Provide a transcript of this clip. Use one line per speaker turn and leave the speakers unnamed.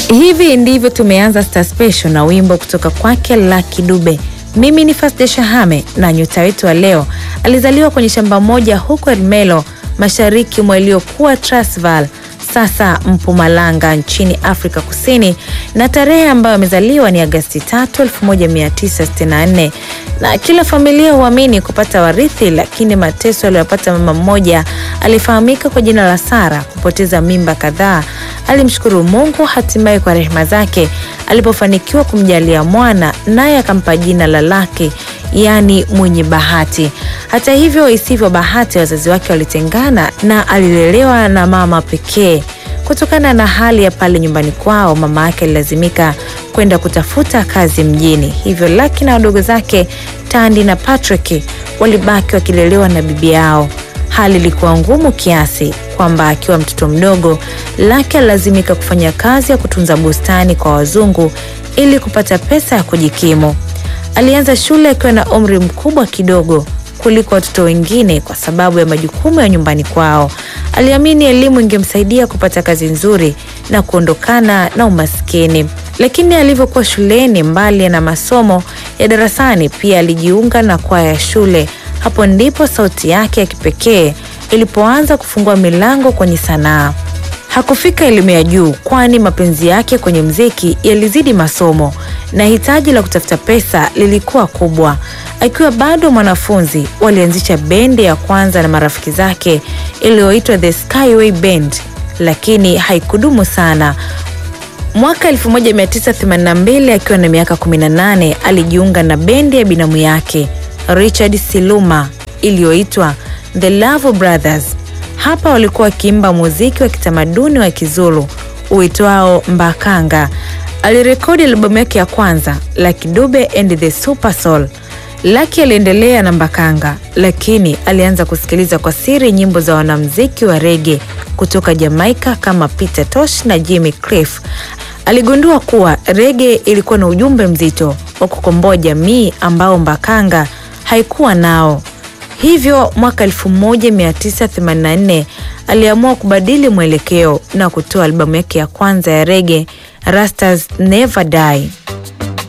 Hivi ndivyo tumeanza Star Special na wimbo kutoka kwake Lucky Dube. Mimi ni Fasde Shahame na nyota wetu wa leo alizaliwa kwenye shamba moja huko Ermelo, mashariki mwa iliyokuwa Transvaal, sasa Mpumalanga nchini Afrika Kusini, na tarehe ambayo amezaliwa ni Agasti 3, 1964. Na kila familia huamini kupata warithi, lakini mateso aliyopata mama mmoja alifahamika kwa jina la Sara kupoteza mimba kadhaa. Alimshukuru Mungu hatimaye kwa rehema zake alipofanikiwa kumjalia mwana, naye akampa jina la Laki, yaani mwenye bahati. Hata hivyo, isivyo bahati, wazazi wake walitengana na alilelewa na mama pekee. Kutokana na hali ya pale nyumbani kwao, mama yake alilazimika kwenda kutafuta kazi mjini, hivyo Laki na wadogo zake Tandi na Patrick walibaki wakilelewa na bibi yao. Hali ilikuwa ngumu kiasi kwamba akiwa mtoto mdogo Laki alilazimika kufanya kazi ya kutunza bustani kwa wazungu ili kupata pesa ya kujikimu. Alianza shule akiwa na umri mkubwa kidogo kuliko watoto wengine kwa sababu ya majukumu ya nyumbani kwao. Aliamini elimu ingemsaidia kupata kazi nzuri na kuondokana na umaskini. Lakini alivyokuwa shuleni, mbali na masomo ya darasani, pia alijiunga na kwaya ya shule. Hapo ndipo sauti yake ya kipekee ilipoanza kufungua milango kwenye sanaa. Hakufika elimu ya juu, kwani mapenzi yake kwenye mziki yalizidi masomo na hitaji la kutafuta pesa lilikuwa kubwa. Akiwa bado mwanafunzi, walianzisha bendi ya kwanza na marafiki zake iliyoitwa The Skyway Band, lakini haikudumu sana. Mwaka 1982 akiwa na miaka 18 alijiunga na bendi ya binamu yake Richard Siluma iliyoitwa The Love Brothers. Hapa walikuwa wakiimba muziki wa kitamaduni wa Kizulu uitwao Mbakanga. Alirekodi albamu yake ya kwanza Lucky Dube and the Super Soul. Lucky aliendelea na Mbakanga, lakini alianza kusikiliza kwa siri nyimbo za wanamuziki wa rege kutoka Jamaika kama Peter Tosh na Jimmy Cliff. Aligundua kuwa rege ilikuwa na ujumbe mzito wa kukomboa jamii ambao Mbakanga haikuwa nao. Hivyo mwaka 1984 aliamua kubadili mwelekeo na kutoa albamu yake ya kwanza ya rege Rastas Never Die.